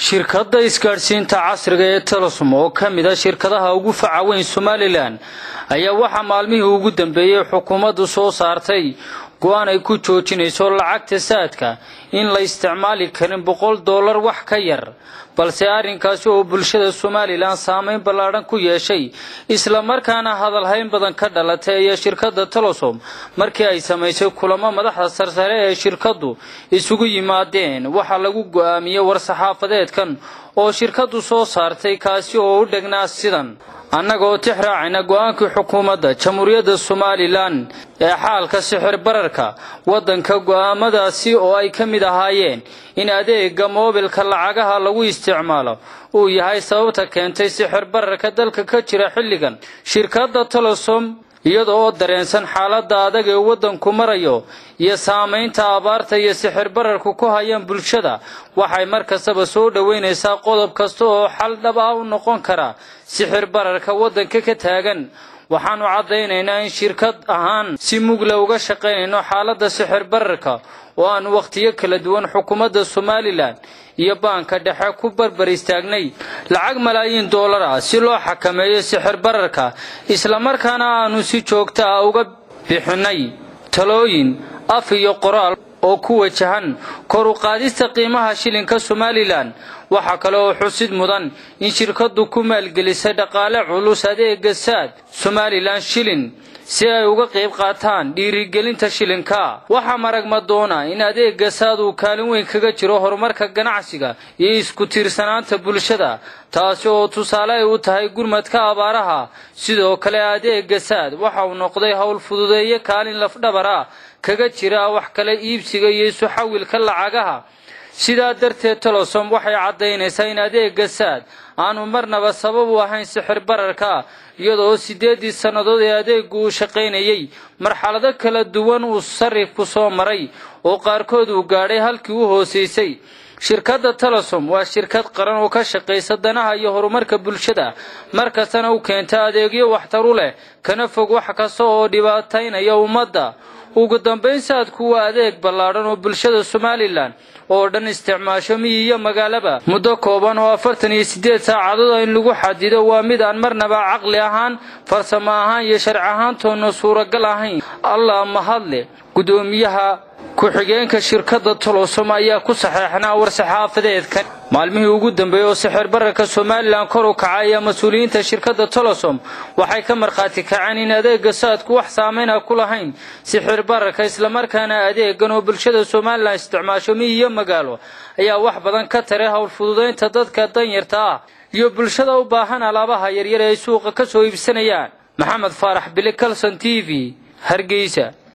shirkadda isgaadhsiinta casriga ee telesum oo ka mid a shirkadaha ugu faca weyn somalilan ayaa waxaa maalmihii ugu dambeeyey xukuumaddu soo saartay go-aan ay ku joojinayso lacagta saadka in la isticmaali karin boqol dollar wax ka yar balse arrinkaasi oo bulshada somalilan saameyn ballaadhan ku yeeshay islamarkaana hadalhayn badan ka dhalatay ayaa shirkadda telesom markii ay samaysay kulamo madaxda sarsare ee shirkaddu isugu yimaadeen waxaa lagu go-aamiyey war-saxaafadeedkan oo shirkaddu soo saartay kaasi oo u dhegnaa sidan annagoo tix raacayna go-aankii xukuumadda jamhuuriyadda somalilan ee xaalka sixir bararka waddanka go'aamadaasi oo ay ka mid ahaayeen in adeega moobilka lacagaha lagu isticmaalo uu yahay sababta keentay sixir bararka dalka ka jira xilligan shirkadda telesom iyada oo dareensan xaaladda adag ee waddanku marayo iyo saamaynta abaarta iyo sixir bararku ku hayaan bulshada waxay mar kastaba soo dhoweynaysaa qodob kasta oo xal dhab ah u noqon kara sixir bararka waddanka ka taagan waxaannu caddaynaynaa in shirkad ahaan si mugle uga shaqaynayno xaaladda sixir bararka oo aanu wakhtiyo kala duwan xukuumadda somalilan iyo baanka dhexe ku barbar istaagnay lacag malaayiin dollar ah si loo xakameeyo sixir bararka islamarkaana aanu si joogta ah uga bixinnay talooyin af iyo qoraal oo ku wajahan kor u qaadista qiimaha shilinka somalilan waxaa kale oo xusid mudan in shirkaddu ku maalgelisay dhaqaale culus adeega saad somalilan shilin si ay uga qayb qaataan dhiirigelinta shilinka waxaa maragma doona in adeega saad uu kaalin weyn kaga jiro horumarka ganacsiga iyo isku tiirsanaanta bulshada taasi oo tusaale ay u tahay gurmadka abaaraha sidoo kale adeega saad waxa uu noqday howl fududeeye kaalin lafdhabar ah kaga jira wax kale iibsiga iyo isu xawilka lacagaha sidaa darteed telesom waxay caddaynaysaa in adeega saad aanu marnaba sabab u ahayn sixir bararka iyadoo siddeeddii sannadood ee adeegu uu shaqaynayey marxalado kala duwan uu sarifku soo maray oo qaarkood uu gaadhay halkii u hoosaysay shirkadda telesom waa shirkad qaran oo ka shaqaysa danaha iyo horumarka bulshada mar kastana u keenta adeegyo waxtar u leh kana fog wax kasta oo dhibaataynaya ummadda ugu dambayn saadku waa adeeg ballaadhan oo bulshada somalilan oo dhan isticmaasho miyi iyo magaalaba muddo kooban oo afartan iyo siddeed saacadood in lagu xadido waa mid aan marnaba caqli ahaan farsamo ahaan iyo sharci ahaantoona suuragal ahayn allah mahadle guddoomiyaha ku-xigeenka shirkadda tolosom ayaa ku saxeexnaa war-saxaafadeedkan maalmihii ugu dambeeyey oo sixir bararka somalilan kor u kaca ayaa mas-uuliyiinta shirkadda tolosom waxay ka markhaati kaceen in adeega saadku wax saameyna ku lahayn sixir bararka islamarkaana adeegan oo bulshada somalilan isticmaasho miyi iyo magaalo ayaa wax badan ka taray howl fududaynta dadka danyarta ah iyo bulshada u baahan alaabaha yaryar ee ay suuqa ka soo iibsanayaan maxamed faarax bili calson t v hargeysa